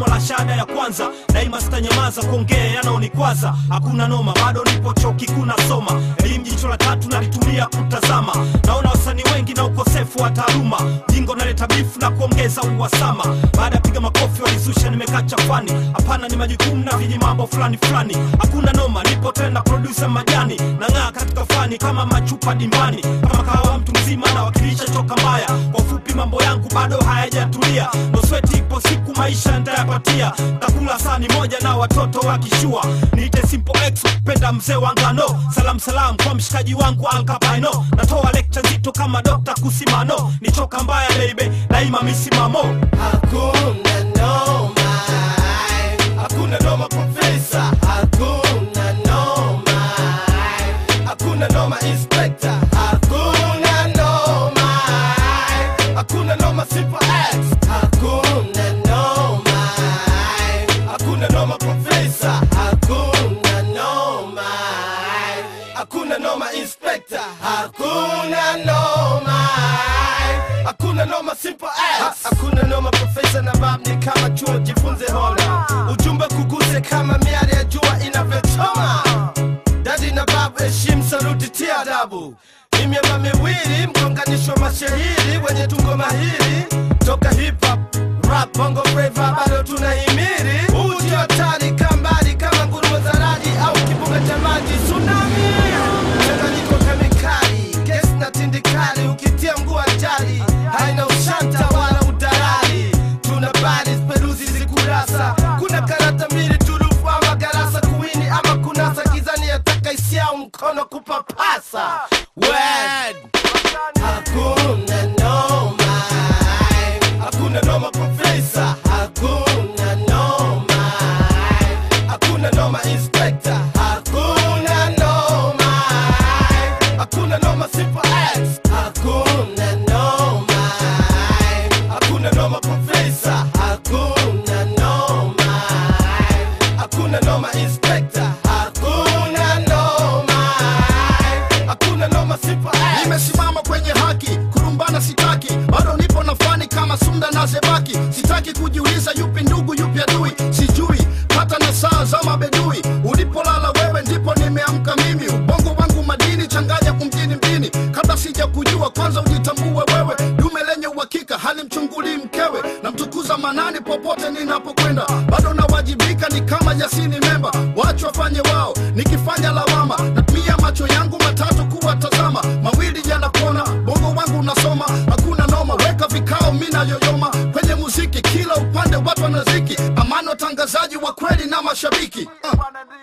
somo la shahada ya kwanza daima sitanyamaza kuongea yanaonikwaza hakuna noma bado nipo chuo kikuu nasoma elimu jicho la tatu nalitumia kutazama naona wasanii wengi na ukosefu wa taaluma jingo naleta bifu na kuongeza uhasama baada ya piga makofi walizusha nimekaa chafani hapana ni majukumu na viji mambo fulani fulani hakuna noma nipo tena produsa majani nang'aa katika fani kama machupa dimbani kama kahawa mtu mzima nawakilisha choka mbaya kwa ufupi mambo yangu bado hayajatulia nosweti ipo siku maisha ntayapatia takula sani moja na watoto wakishua niite simple x penda mzee wa ngano salam salam kwa mshikaji wangu alkapaino natoa lecture nzito kama dokta kusimano ni choka mbaya baby daima misimamo Hakuna noma, hakuna noma profesa, hakuna noma, hakuna noma inspector, hakuna noma, hakuna noma simple X, hakuna noma, hakuna noma profesa, hakuna noma, hakuna noma inspector, hakuna noma, hakuna noma simple X, hakuna noma profesa na bab ni kama chuo, jifunze hona, ujumbe kuguse kama miale ya jua inavyochoma. Dadi na babu, heshimu, saluti, tia adabu. Ni miamba miwili, mgonganisho wa mashahiri wenye tungo mahiri toka hip hop, rap, bongo flava, bado tunahimiri. Huu ndio hatari, kaa mbali kama nguruwe za radi au kibuga cha maji tsunami. Mchanganyiko kemikali, gesi na tindikali, ukitia mguu ajali, haina ushanta wala udalali. Tuna bali peruzi zikurasa, kuna karata mbili turufu ama garasa kuwini ama kunasa gizani yataka isiao mkono kupapasa. Word. Hakuna noma, hakuna noma profesa, hakuna noma, hakuna noma inspector, hakuna noma, hakuna noma simple X, hakuna noma, hakuna noma profesa, hakuna noma, hakuna noma inspector, hakuna noma, hakuna noma simple X. nimesimama kwenye haki kurumbana sitaki bado nipo na fani kama sunda na zebaki sitaki kujiuliza yupi ndugu yupi adui sijui hata na saa za mabedui ulipolala wewe ndipo nimeamka mimi ubongo wangu madini changanya kumjini mjini kabla sija kujua kwanza ujitambue wewe dume lenye uhakika halimchungulii mkewe namtukuza manani popote ninapokwenda bado nawajibika ni kama jasini memba wacho wafanye wao nikifanya lawama natumia macho yangu matatu kuwatazama mawili yanapona bongo wangu unasoma hakuna noma weka vikao mina yoyoma kwenye muziki kila upande watu wanaziki amani watangazaji wa kweli na mashabiki uh.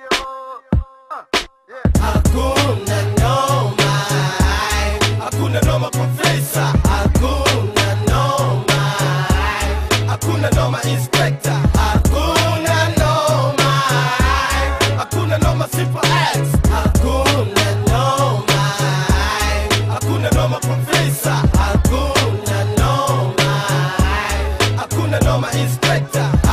Hakuna noma, hakuna noma profesa, hakuna noma, hakuna noma inspector, hakuna noma, hakuna noma simple X, hakuna noma, hakuna noma profesa, hakuna noma, hakuna noma inspector,